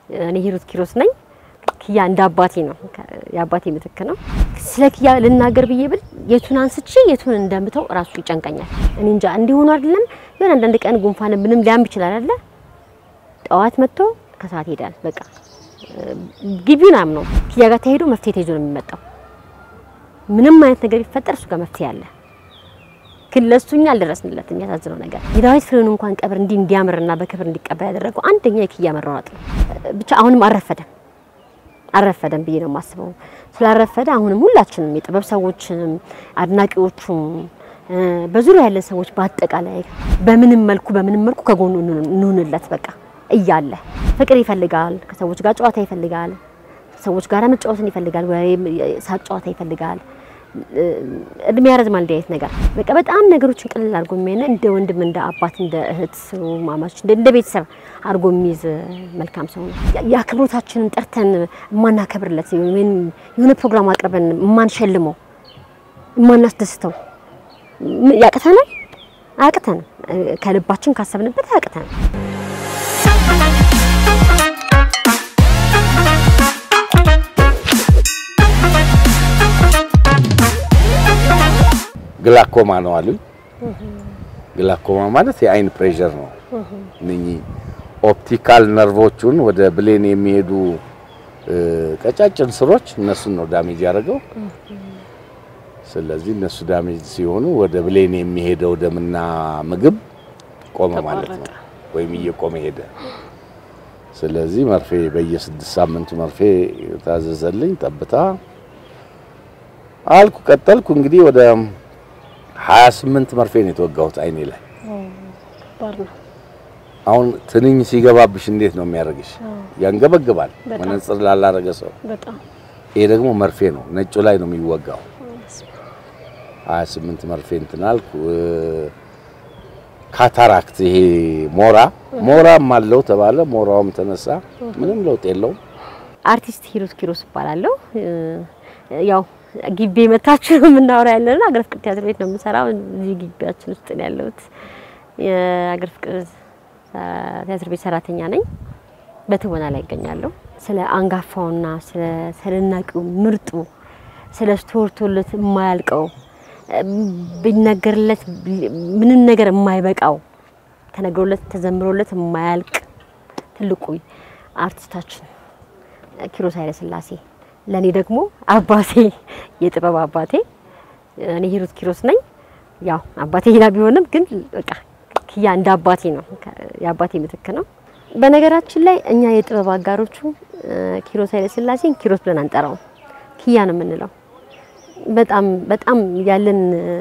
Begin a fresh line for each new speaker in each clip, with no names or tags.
እኔ ሂሩት ኪሮስ ነኝ። ኪያ እንደ አባቴ ነው፣ የአባቴ ምትክ ነው። ስለ ኪያ ልናገር ብዬ ብል የቱን አንስቼ የቱን እንደምተው እራሱ ይጨንቀኛል። እኔ እንጃ እንዲሆኑ አይደለም የሆነ አንዳንድ ቀን ጉንፋን ምንም ሊያም ይችላል አይደለ? ጠዋት መጥቶ ከሰዓት ይሄዳል። በቃ ግቢውን አምነው ኪያ ጋር ተሄዶ መፍትሄ ተይዞ ነው የሚመጣው። ምንም አይነት ነገር ቢፈጠር እሱ ጋር መፍትሄ አለ። ግን ለሱ እኛ አልደረስንለትም። የሚያሳዝነው ነገር የዳዊት ፍሬውን እንኳን ቀብር እንዲህ እንዲያምርና በክብር እንዲቀበል ያደረገው አንደኛ የኪያ መሯሯጥ ነው። ብቻ አሁንም አልረፈደም አልረፈደም ብዬ ነው የማስበው። ስላልረፈደ አሁንም ሁላችንም የጥበብ ሰዎችም አድናቂዎቹም በዙሪያ ያለን ሰዎች በአጠቃላይ በምንም መልኩ በምንም መልኩ ከጎኑ እንሁንለት። በቃ እያለ ፍቅር ይፈልጋል፣ ከሰዎች ጋር ጨዋታ ይፈልጋል፣ ከሰዎች ጋር መጫወትን ይፈልጋል፣ ወይም ሳቅ ጨዋታ ይፈልጋል። እድሜ ያረዝማል እንዲህ አይነት ነገር በቃ በጣም ነገሮችን ቅልል አድርጎ የሚያይና እንደ ወንድም እንደ አባት እንደ እህት ማማች እንደ ቤተሰብ አድርጎ የሚይዝ መልካም ሰው ነው። የአክብሮታችንን ጠርተን የማናከብርለት ወይም የሆነ ፕሮግራም አቅርበን የማንሸልመው የማናስደስተው ያቅተናል። አያቅተንም። ከልባችን ካሰብንበት አያቅተንም።
ግላኮማ ነው አሉኝ። ግላኮማ ማለት የአይን ፕሬሸር ነው። እነኚህ ኦፕቲካል ነርቮቹን ወደ ብሌን የሚሄዱ ቀጫጭን ስሮች እነሱን ነው ዳሜጅ ያደረገው። ስለዚህ እነሱ ዳሜጅ ሲሆኑ ወደ ብሌን የሚሄደው ደምና ምግብ ቆመ ማለት ነው፣ ወይም እየቆመ ሄደ። ስለዚህ መርፌ በየስድስት ሳምንቱ መርፌ ታዘዘልኝ። ጠብታ አልኩ፣ ቀጠልኩ። እንግዲህ ወደ 28 መርፌ ነው የተወጋሁት አይኔ ላይ። አሁን ትንኝ ሲገባብሽ እንዴት ነው የሚያደርግሽ? ያንገበግባል፣ መነጽር ላላረገ ሰው። ይሄ ደግሞ መርፌ ነው፣ ነጩ ላይ ነው የሚወጋው። 28 መርፌ እንትን አልኩ። ካታራክት ይሄ ሞራ ሞራም አለው ተባለ። ሞራውም ተነሳ፣ ምንም ለውጥ የለውም።
አርቲስት ሂሩት ኪሮስ እባላለሁ። ያው ግቢ መታችሁ የምናወራ ያለነው አገር ፍቅር ቲያትር ቤት ነው የምሰራው። እዚህ ግቢያችን ውስጥ ነው ያለሁት። የአገር ፍቅር ቲያትር ቤት ሰራተኛ ነኝ። በትወና ላይ ይገኛለሁ። ስለ አንጋፋውና ስለ ተደናቂው ምርጡ ስለ ተወርቶለት የማያልቀው ቢነገርለት ምንም ነገር የማይበቃው ተነግሮለት ተዘምሮለት የማያልቅ ትልቁ አርቲስታችን ኪሮስ ኃይለሥላሴ ለኔ ደግሞ አባቴ የጥበብ አባቴ እኔ ሂሩት ኪሮስ ነኝ። ያው አባቴ ሌላ ቢሆንም ግን በቃ ኪያ እንደ አባቴ ነው፣ የአባቴ ምትክ ነው። በነገራችን ላይ እኛ የጥበብ አጋሮቹ ኪሮስ ኃይለሥላሴን ኪሮስ ብለን አንጠራውም፣ ኪያ ነው የምንለው። በጣም በጣም ያለን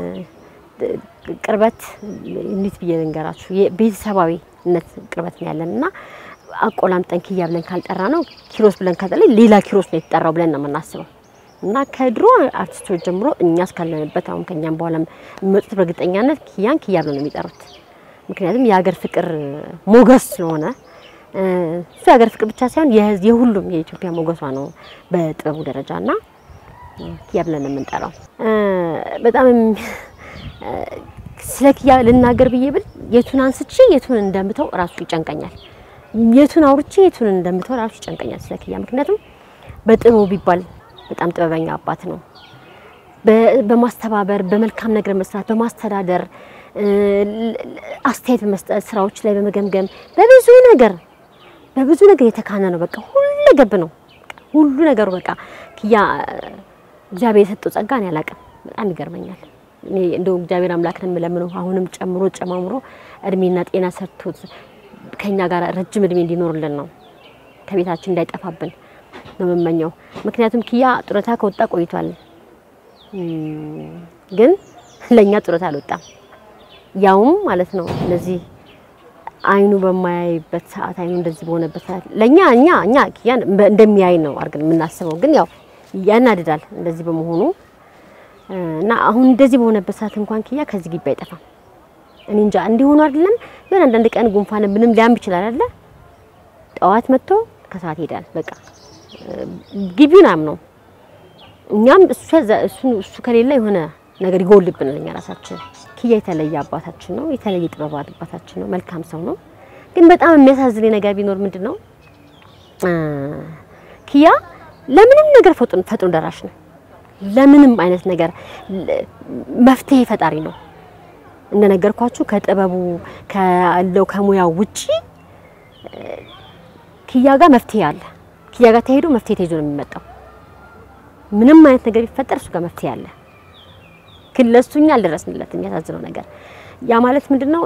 ቅርበት እንዴት ብዬ ልንገራችሁ፣ የቤተሰባዊነት ቅርበት ነው ያለን እና አቆላምጠን ኪያ ብለን ካልጠራ ነው ኪሮስ ብለን ካልጠራ ሌላ ኪሮስ ነው የተጠራው ብለን ነው የምናስበው። እና ከድሮ አርቲስቶች ጀምሮ እኛ እስካለንበት አሁን ከኛም በኋላ የሚመጡት በእርግጠኛነት ኪያን ኪያ ብለው ነው የሚጠሩት። ምክንያቱም የሀገር ፍቅር ሞገስ ስለሆነ እሱ የሀገር ፍቅር ብቻ ሳይሆን የሁሉም የኢትዮጵያ ሞገሷ ነው በጥበቡ ደረጃ እና ኪያ ብለን ነው የምንጠራው። በጣም ስለ ኪያ ልናገር ብዬ ብል የቱን አንስቼ የቱን እንደምተው እራሱ ይጨንቀኛል። የቱን አውርቼ የቱን እንደምተው እራሱ ይጨንቀኛል ስለ ኪያ። ምክንያቱም በጥበቡ ቢባል በጣም ጥበበኛ አባት ነው። በማስተባበር በመልካም ነገር መስራት፣ በማስተዳደር አስተያየት በመስጠት ስራዎች ላይ በመገምገም በብዙ ነገር በብዙ ነገር የተካነ ነው። በቃ ሁሉ ገብ ነው ሁሉ ነገሩ በቃ ኪያ እግዚአብሔር የሰጠው ጸጋ እኔ አላውቅም። በጣም ይገርመኛል። እኔ እንደው እግዚአብሔር አምላክን የምለምነው አሁንም ጨምሮ ጨማምሮ እድሜና ጤና ሰጥቶት ከኛ ጋር ረጅም እድሜ እንዲኖርልን ነው። ከቤታችን እንዳይጠፋብን ነው የምመኘው። ምክንያቱም ኪያ ጡረታ ከወጣ ቆይቷል፣ ግን ለኛ ጡረታ አልወጣም። ያውም ማለት ነው እነዚህ አይኑ በማያይበት ሰዓት አይኑ እንደዚህ በሆነበት ሰዓት ለኛ እኛ እኛ ኪያን እንደሚያይ ነው አድርገን የምናስበው፣ ግን ያው ያናድዳል እንደዚህ በመሆኑ እና አሁን እንደዚህ በሆነበት ሰዓት እንኳን ኪያ ከዚህ ግቢ አይጠፋም። እኔ እንጃ እንዲሆኑ አይደለም የሆነ አንዳንድ ቀን ጉንፋን ምንም ሊያም ይችላል አይደለ? ጠዋት መጥቶ ከሰዓት ይሄዳል። በቃ ግቢውን አምነው እኛም እሱ እሱ እሱ ከሌለ የሆነ ነገር ይጎልብናል እኛ ራሳችን። ኪያ የተለየ አባታችን ነው፣ የተለየ ጥበብ አባታችን ነው። መልካም ሰው ነው። ግን በጣም የሚያሳዝነኝ ነገር ቢኖር ምንድን ነው ኪያ ለምንም ነገር ፈጥኖ ፈጥኖ ደራሽ ነው። ለምንም አይነት ነገር መፍትሄ ፈጣሪ ነው። እንደነገርኳችሁ ከጥበቡ ካለው ከሙያው ውጪ ኪያ ጋር መፍትሄ አለ። ኪያ ጋር ተሄዶ መፍትሄ ተይዞ ነው የሚመጣው። ምንም አይነት ነገር ቢፈጠር እሱ ጋር መፍትሄ አለ። ግን ለእሱ እኛ አልደረስንለትም። የሚያሳዝነው ነገር ያ ማለት ምንድነው?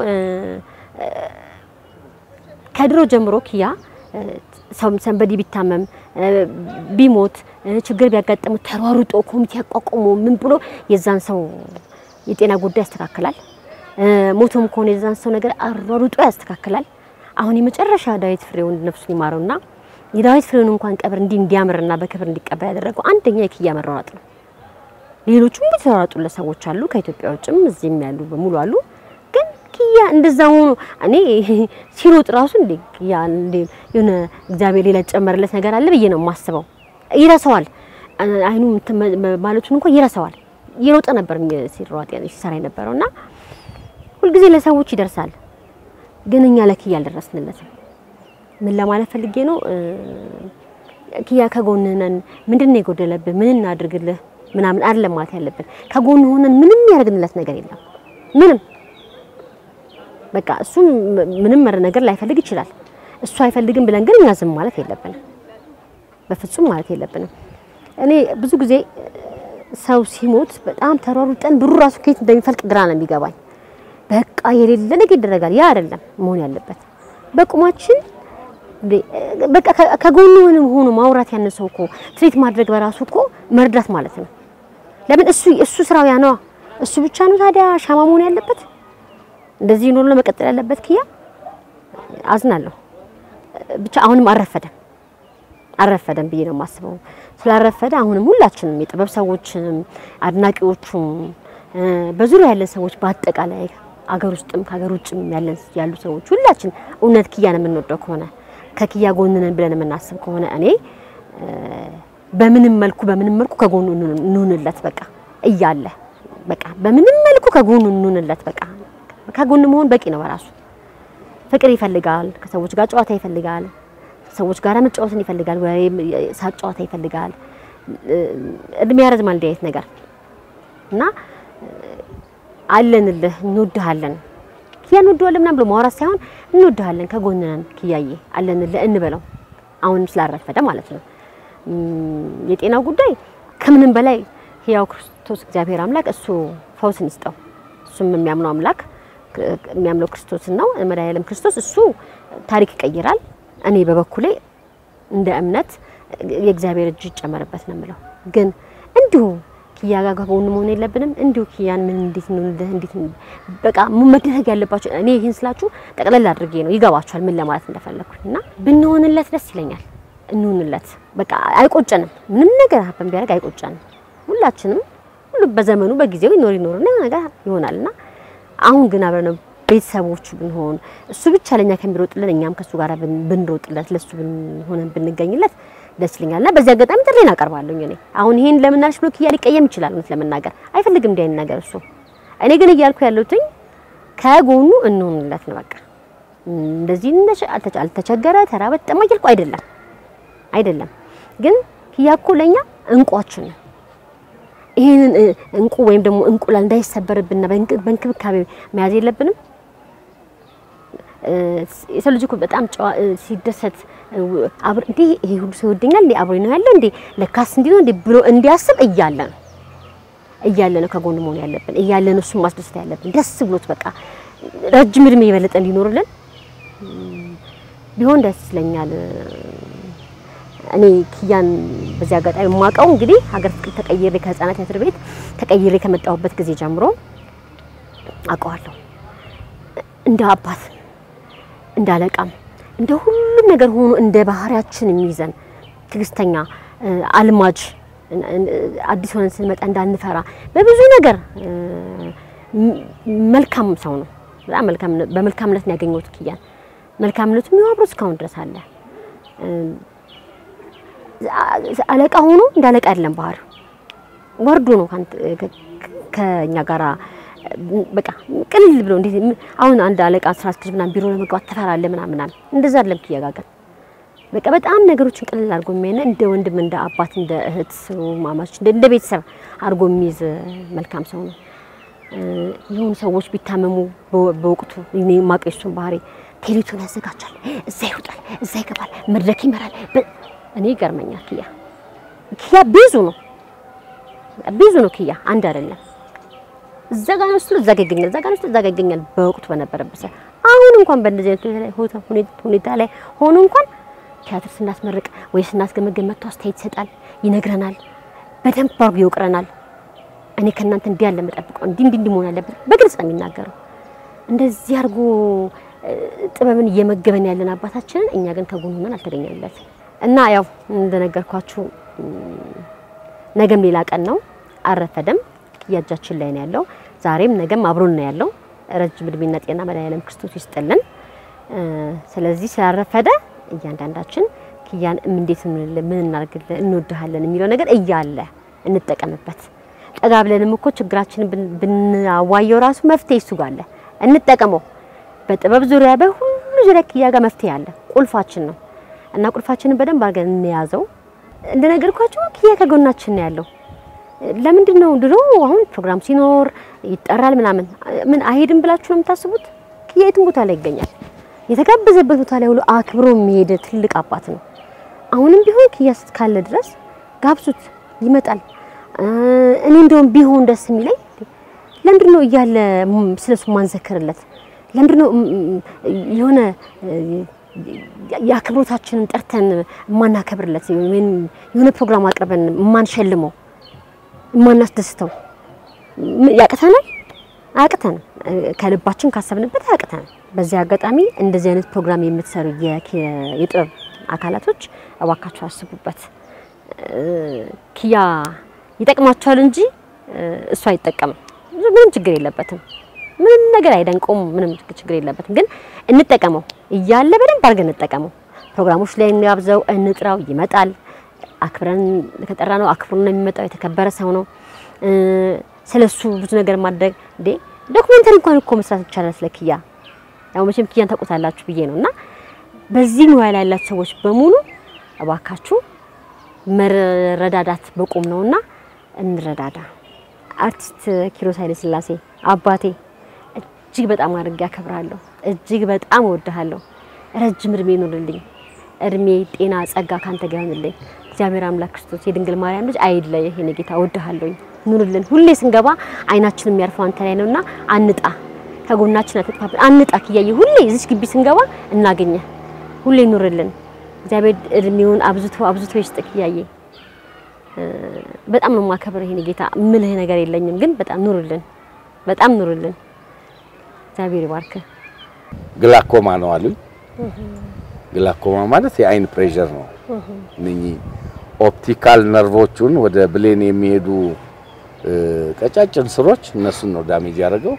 ከድሮ ጀምሮ ኪያ ሰንበዲ ቢታመም ቢሞት ችግር ቢያጋጥሙ ተሯሩጦ ኮሚቴ ያቋቁሞ ምን ብሎ የዛን ሰው የጤና ጉዳይ ያስተካክላል። ሞቶም ከሆነ የዛን ሰው ነገር አሯሩጦ ያስተካክላል። አሁን የመጨረሻ ዳዊት ፍሬውን ነፍሱን ይማረውና የዳዊት ፍሬውን እንኳን ቀብር እንዲህ እንዲያምርና በክብር እንዲቀበል ያደረገው አንደኛ የኪያ መሯሯጥ ነው። ሌሎቹም የተሯሯጡለት ሰዎች አሉ፣ ከኢትዮጵያ ውጭም እዚህም ያሉ በሙሉ አሉ። ግን ኪያ እንደዛ ሆኖ እኔ ሲሮጥ ራሱ እንዴ ኪያ እንዴ የሆነ እግዚአብሔር ሌላ ጨመረለት ነገር አለ ብዬ ነው የማስበው። ይረሳዋል፣ አይኑ ማለቱን እንኳን ይረሳዋል። ይሮጥ ነበር ሲሯጥ ሲሰራ የነበረው እና ሁልጊዜ ለሰዎች ይደርሳል። ግን እኛ ለኪያ አልደረስንለትም። ምን ለማለት ፈልጌ ነው? ኪያ ከጎንህ ነን፣ ምንድን ነው የጎደለብህ? ምን እናድርግልህ? ምናምን አይደለም ማለት ያለብን። ከጎን ሆነን ምንም ያደርግንለት ነገር የለም። ምንም በቃ እሱ ምንም ነገር ላይፈልግ ይችላል። እሱ አይፈልግም ብለን ግን እኛ ዝም ማለት የለብንም። በፍጹም ማለት የለብንም። እኔ ብዙ ጊዜ ሰው ሲሞት በጣም ተሯሩጠን ብሩ ራሱ ከየት እንደሚፈልቅ ግራ ነው የሚገባኝ። በቃ የሌለ ነገር ይደረጋል። ያ አይደለም መሆን ያለበት። በቁማችን በቃ ከጎኑ ሆኖ ማውራት ያነሰው እኮ ትሪት ማድረግ በራሱ እኮ መርዳት ማለት ነው። ለምን እሱ እሱ ስራው ያ ነዋ። እሱ ብቻ ነው ታዲያ ሻማ መሆን ያለበት? እንደዚህ ኖሮ ለመቀጠል ያለበት ኪያ አዝናለሁ። ብቻ አሁንም አልረፈደም አልረፈደም ብዬ ነው የማስበው። ስላልረፈደ አሁንም ሁላችንም የጥበብ ሰዎችም አድናቂዎቹም በዙሪያ ያለን ሰዎች በአጠቃላይ አገር ውስጥም ከሀገር ውጭም ያለን ያሉ ሰዎች ሁላችን እውነት ኪያን የምንወደው ከሆነ ከኪያ ጎን ነን ብለን የምናስብ ከሆነ እኔ በምንም መልኩ በምንም መልኩ ከጎኑ እንሁንለት በቃ እያለ በቃ በምንም መልኩ ከጎኑ እንሁንለት በቃ ከጎኑ መሆን በቂ ነው በራሱ። ፍቅር ይፈልጋል፣ ከሰዎች ጋር ጨዋታ ይፈልጋል፣ ሰዎች ጋር መጫወትን ይፈልጋል፣ ወሬ ሳቅ ጨዋታ ይፈልጋል። እድሜ ያረዝማል እንዲህ አይነት ነገር እና አለንልህ እንወድሃለን ኪያ እንወድሃለን ምናምን ብሎ ማውራት ሳይሆን እንወድሃለን፣ ከጎን ነን ኪያዬ አለንልህ እንበለው። አሁንም ስላረፈደ ማለት ነው። የጤናው ጉዳይ ከምንም በላይ ሕያው ክርስቶስ እግዚአብሔር አምላክ እሱ ፈውስን ይስጠው። እሱም የሚያምነው አምላክ የሚያምነው ክርስቶስን ነው መድኃኒዓለም ክርስቶስ እሱ ታሪክ ይቀይራል። እኔ በበኩሌ እንደ እምነት የእግዚአብሔር እጅ ይጨመርበት ነው የምለው። ግን እንዲሁ ኪያ ጋር ከጎኑ መሆን የለብንም። እንዲሁ ኪያን ምን እንዴት ነው እንዴት በቃ መደረግ ያለባቸው እኔ ይህን ስላችሁ ጠቅለል አድርጌ ነው ይገባችኋል፣ ምን ለማለት እንደፈለኩኝ እና ብንሆንለት ደስ ይለኛል። እንሆንለት በቃ አይቆጨንም። ምንም ነገር ሀብን ቢያደርግ አይቆጨንም። ሁላችንም ሁሉ በዘመኑ በጊዜው ይኖር ይኖርና ነገር ይሆናልና አሁን ግን አብረን ቤተሰቦቹ ብንሆን እሱ ብቻ ለኛ ከሚሮጥልን እኛም ከሱ ጋር ብንሮጥለት ለሱ ሆነን ብንገኝለት ደስ ይለኛል። እና በዚህ አጋጣሚ ጥሬን አቀርባለሁ። እኔ አሁን ይሄን ለምን አልሽ ብሎ ኪያ ሊቀየም ይችላል። እውነት ለመናገር አይፈልግም እንዲህ አይነት ነገር እሱ። እኔ ግን እያልኩ ያለሁትኝ ከጎኑ እንሆንለት ነው በቃ። እንደዚህ አልተቸገረ ተራበ ጠማ እያልኩ አይደለም አይደለም። ግን ኪያ እኮ ለኛ እንቋችን ነው። ይሄንን እንቁ ወይም ደግሞ እንቁላል እንዳይሰበርብንና በእንክብካቤ መያዝ የለብንም። የሰው ልጅ እኮ በጣም ሲደሰት አብር እንዴ ይሄ ሁሉ ሰው ይወደኛል እንዴ አብሮኝ ነው ያለው እንዴ ለካስ እንዲህ ነው እንዴ ብሎ እንዲያስብ እያለ ነው እያለ ነው ከጎን መሆን ያለብን እያለ ነው እሱን ማስደሰት ያለብን ደስ ብሎት በቃ ረጅም እድሜ የበለጠ እንዲኖርልን ቢሆን ደስ ይለኛል። እኔ ኪያን በዚህ አጋጣሚ የማውቀው እንግዲህ ሀገር ፍቅር ተቀይሬ ከህፃናት ቲያትር ቤት ተቀይሬ ከመጣሁበት ጊዜ ጀምሮ አውቀዋለሁ። እንደ አባት እንደ አለቃም እንደ ሁሉም ነገር ሆኖ እንደ ባህሪያችን የሚይዘን ትዕግስተኛ፣ አልማጅ፣ አዲስ ሆነን ስንመጣ እንዳንፈራ በብዙ ነገር መልካም ሰው ነው። በጣም መልካም በመልካምነት ነው ያገኘሁት ኪያን። መልካምነቱ የሚዋብሮ እስካሁን ድረስ አለ። አለቃ ሆኖ እንደ አለቃ አይደለም ባህሪው፣ ወርዶ ነው ከኛ ጋራ በቃ ቅልል ብሎ እንዴት አሁን አንድ አለቃ ስራ አስኪያጅ ምናምን ቢሮ ለመግባት ትፈራለህ ምናምን ምናምን፣ እንደዛ አይደለም ኪያ ጋር ግን በቃ በጣም ነገሮችን ቀለል አድርጎ የሚያይና እንደ ወንድም እንደ አባት እንደ እህት ማማች እንደ እንደ ቤተሰብ አድርጎ የሚይዝ መልካም ሰው ነው። የሆኑ ሰዎች ቢታመሙ በወ- በወቅቱ እኔ የማውቀው የእሱን ባህሪ ቴሌቶን ያዘጋጃል፣ እዛ ይወጣል፣ እዛ ይገባል፣ መድረክ ይመራል። በ- እኔ ይገርመኛል። ኪያ ኪያ ብዙ ነው ብዙ ነው። ኪያ አንድ አይደለም። እዛ ጋር ነው ስለ እዛ ጋር ይገኛል፣ እዛ ጋር ነው ስለ እዛ ጋር ይገኛል። በወቅቱ በነበረበት ሰዓት አሁን እንኳን በእንደዚህ አይነት ሁኔታ ላይ ሆታ- ሁኔ- ሁኔታ ላይ ሆኖ እንኳን ቲያትር ስናስመርቅ ወይ ስናስገመገም መጥቶ አስተያየት ይሰጣል፣ ይነግረናል፣ በደንብ አድርጎ ይወቅረናል። እኔ ከእናንተ እንዲህ ያለ መጠብቀው እንዲህ እንዲህ እንዲህ መሆን አለበት በግልጽ ነው የሚናገረው። እንደዚህ አድርጎ እ፣ ጥበብን እየመገበን ያለን አባታችንን እኛ ግን ከጎኑ ሆነን አልተገኘለት እና ያው እንደነገርኳችሁ እም፣ ነገም ሌላ ቀን ነው፣ አረፈደም እያጃችን ላይ ነው ያለው። ዛሬም ነገም አብሮን ነው ያለው። ረጅም እድሜና ጤና መድኃኒዓለም ክርስቶስ ይስጥልን። እ፣ ስለዚህ ስላረፈደ እያንዳንዳችን ኪያን እንዴት እንልህ ምን እናርግልህ እንወድሃለን የሚለው ነገር እያለ እንጠቀምበት። ጠጋ ብለንም እኮ ችግራችንን ብን- ብናዋየው ራሱ መፍትሄ እሱ ጋር አለ፣ እንጠቀመው። በጥበብ ዙሪያ በሁሉ ዙሪያ ኪያ ጋር መፍትሄ አለ። ቁልፋችን ነው እና ቁልፋችንን በደንብ አድርገን እንያዘው። እንደነገርኳችሁ ኪያ ከጎናችን ነው ያለው። ለምንድን ነው ድሮ አሁን ፕሮግራም ሲኖር ይጠራል ምናምን ምን አይሄድም ብላችሁ ነው የምታስቡት? ኪያ የትም ቦታ ላይ ይገኛል። የተጋበዘበት ቦታ ላይ ሁሉ አክብሮ የሚሄድ ትልቅ አባት ነው። አሁንም ቢሆን ኪያ እስካለ ድረስ ጋብዙት፣ ይመጣል። እ፣ እኔ እንደውም ቢሆን ደስ የሚለኝ ለምንድን ነው እያለ ም- ስለሱ ማንዘክርለት? ለምንድን ነው ም- ም- የሆነ እ፣ የአክብሮታችንን ጠርተን የማናከብርለት ወይም የሆነ ፕሮግራም አቅርበን የማንሸልመው የማናስደስተው ም- ያቅተናል? አያቅተንም። እ፣ ከልባችን ካሰብንበት አያቅተንም። በዚህ አጋጣሚ እንደዚህ አይነት ፕሮግራም የምትሰሩ የኪ- የጥበብ አካላቶች እባካችሁ አስቡበት። እ፣ ኪያ ይጠቅማቸዋል እንጂ እ፣ እሱ አይጠቀምም። ምንም ችግር የለበትም። ምንም ነገር አይደንቀውም። ምንም ችግር የለበትም። ግን እንጠቀመው እያለ በደንብ አድርገን እንጠቀመው። ፕሮግራሞች ላይ እንጋብዘው፣ እንጥራው፣ ይመጣል። አክብረን ከጠራ ነው አክብሮ ነው የሚመጣው። የተከበረ ሰው ነው። እ፣ ስለሱ ብዙ ነገር ማድረግ እንዴ ዶክመንተሪ እንኳን እኮ መስራት ይቻላል ስለ ኪያ። ያው መቼም ኪያን ታውቁታላችሁ ብዬ ነው እና በዚህ ሙያ ላይ ያላችሁ ሰዎች በሙሉ እባካችሁ መረዳዳት በቁም ነውና እንረዳዳ። አርቲስት ኪሮስ ኃይለ ሥላሴ አባቴ እጅግ በጣም አድርጌ አከብራለሁ። እጅግ በጣም እወድሃለሁ። ረጅም እድሜ ይኑርልኝ። እድሜ፣ ጤና፣ ጸጋ ካንተ ጋር ይሁንልኝ። እግዚአብሔር አምላክ ክርስቶስ የድንግል ማርያም ልጅ አይለየህ። የኔ ጌታ እወድሃለሁኝ። ኑርልን። ሁሌ ስንገባ አይናችን የሚያርፈው አንተ ላይ ነውና አንጣ፣ ከጎናችን አትጥፋብን። አንጣ ኪያዬ፣ ሁሌ እዚች ግቢ ስንገባ እናገኘህ። ሁሌ ኑርልን። እግዚአብሔር እድሜውን አብዝቶ አብዝቶ ይስጥ ኪያዬ። በጣም ነው የማከብርህ የኔ ጌታ። ምልህ ነገር የለኝም፣ ግን በጣም ኑርልን፣ በጣም ኑርልን። እግዚአብሔር ይባርክህ።
ግላኮማ ነው አሉኝ። ግላኮማ ማለት የአይን ፕሬዠር ነው። እነኚህ ኦፕቲካል ነርቮቹን ወደ ብሌን የሚሄዱ እ፣ ቀጫጭን ስሮች እነሱን ነው ዳሜጅ ያደረገው።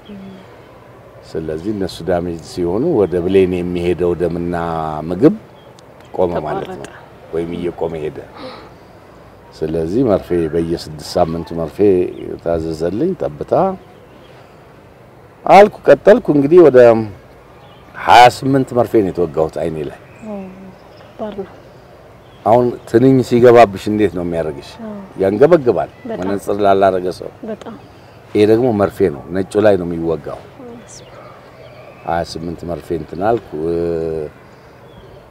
ስለዚህ እነሱ ዳሜጅ ሲሆኑ ወደ ብሌን የሚሄደው ደምና ምግብ ቆመ ማለት ነው፣ ወይም እየቆመ ሄደ። ስለዚህ መርፌ በየስድስት ሳምንቱ መርፌ ታዘዘልኝ። ጠብታ አልኩ፣ ቀጠልኩ። እንግዲህ ወደ 28 መርፌ ነው የተወጋሁት አይኔ ላይ።
ከባድ ነው።
አሁን ትንኝ ሲገባብሽ እንዴት ነው የሚያደርግሽ? ያንገበግባል፣
በጣም።
መነጽር ላላረገ ሰው።
በጣም
ይሄ ደግሞ መርፌ ነው፣ ነጩ ላይ ነው የሚወጋው። 28 መርፌ እንትን አልኩ። እ፣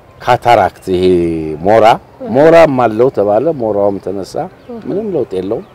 ካታራክት ይሄ ሞራ ሞራም አለው ተባለ። ሞራውም ተነሳ፣ ምንም ለውጥ የለውም።